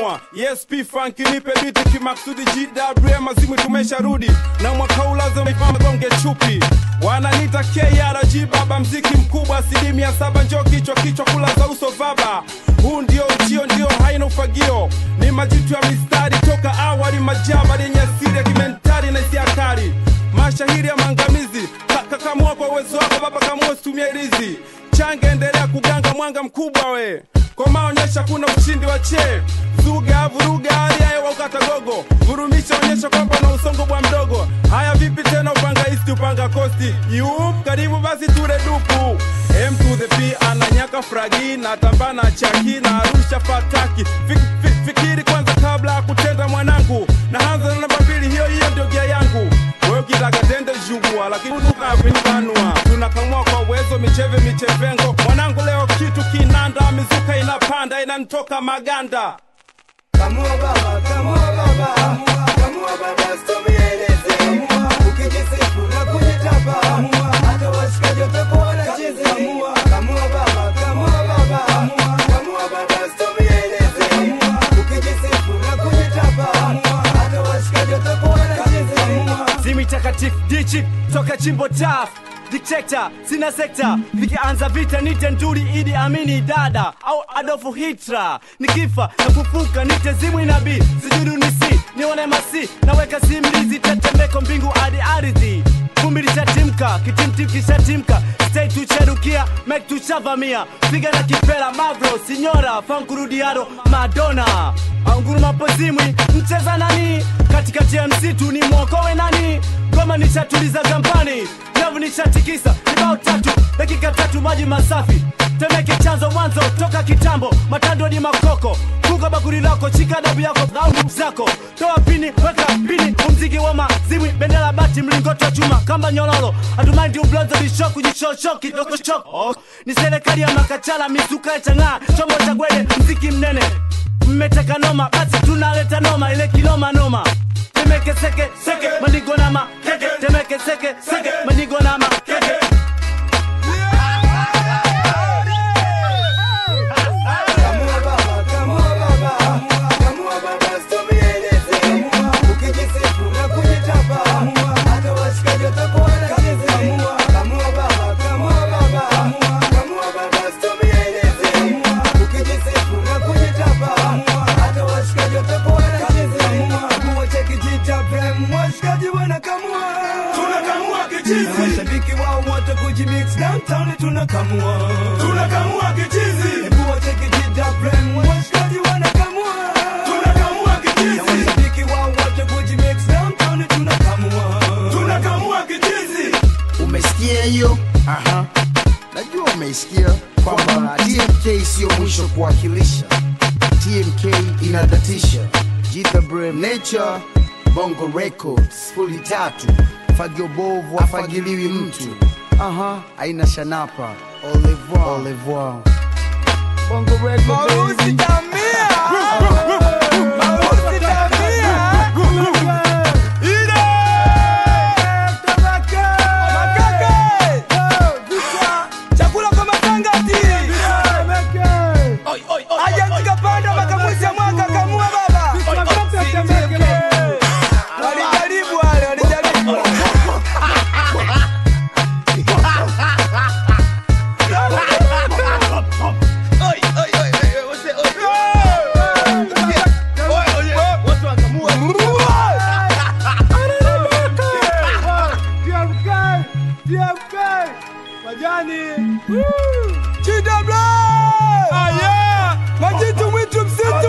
kamua yes p funk nipe biti kimaksudi GWM mazimu tumesharudi na mwaka ulazo gonge chupi wananita KRG baba mziki mkubwa asilimia saba njo kichwa kichwa kula za uso vaba huu ndio uchio ndio haina ufagio ni majitu ya mistari toka awali majaba yenye asiri ya kimentari na hisia kali mashahiri ya maangamizi Ka- kakamua kwa uwezo wako baba kamua usitumie ilizi change endelea kuganga mwanga mkubwa we kwa maonyesha kuna ushindi wa che zuga vuruga hali ya hewa ukata gogo vurumisha onyesha kwamba na usongo bwa mdogo haya vipi tena upanga isti upanga kosti yup karibu basi ture dupu M to the P ananyaka fragi na tambana chaki na arusha fataki fik, fik, fikiri kwanza kabla ya kutenda mwanangu na hanza na namba mbili hiyo hiyo ndio gia yangu wewe ukitaka tende jugua lakini unavinanua tunakamua kwa uwezo micheve michevengo mwanangu leo kitu kinanda mizuka inapanda inanitoka maganda Kamua baba, kamua baba, kamua baba, usitumieleze. Ukijisifu na kujitapa, hata washikaji watakuwa wanacheza. Kamua baba, kamua baba, kamua baba, usitumieleze. Ukijisifu na kujitapa, hata washikaji watakuwa wanacheza. Zimi takatifu dichi toka chimbo taf Dictator, sina sekta vikianza vita nite nduri idi amini dada au Adolfu Hitler nikifa na kufuka nite zimwi nabii sijudu nisi nione masi naweka simlizi tetemeko mbingu hadi ardhi vumbi lishatimka kitimtim kishatimka stay tucherukia mek tuchavamia piga na kipela mavro sinyora fankurudiado madona anguruma pozimwi mcheza nani katikati ya msitu ni mwokowe nani goma nishatuliza gampani nyavu nishatikisa kibao tatu dakika tatu maji masafi temeke chanzo mwanzo toka kitambo matando ni makoko funga bakuri lako chika dabu yako au zako toa pini weka pini umziki wa mazimwi bendera bati mlingoto wa chuma kamba nyololo hatumaindi ublonzo lishoku jishosho kidogo choko oh. ni serikali ya makachala mizuka ya chang'aa chombo cha gwede mziki mnene mmeteka noma basi tunaleta noma ile kinoma noma temeke seke seke manigo na makeke temeke seke seke manigo na makeke Kamua baba, kamua baba, kamua baba, usitumieleze. Ukijisifu na kujitapa, hata washikaji watakuwa wanacheza. Kamua baba, kamua baba, kamua baba, usitumieleze. Ukijisifu na kujitapa, hata washikaji watakuwa wanacheza. Kamua cha kijita prem, washikaji wanakamua. Tunakamua Na kichizi, mashabiki wao wote kujimix downtown tunakamua. tunakamua kichizi, Hebu wache kijita prem, washikaji wanakamua. tunakamua Na kichizi, mashabiki wao wote kujimix downtown tunakamua. tunakamua kichizi. umesikia hiyo Aha. najua umeisikia kwamba tmk siyo mwisho kuwakilisha tmk inadatisha jitha brem nature bongo records fuli tatu fagio bovu afagiliwi mtu aha aina shanapa au revoir. Au revoir. bongo record baby. Chakula kwa matangati. Aje tukapanda makamwisha mwaka kamua baba. Walijaribu wale, walijaribu. Chidabla! Majitu mwitu msitu!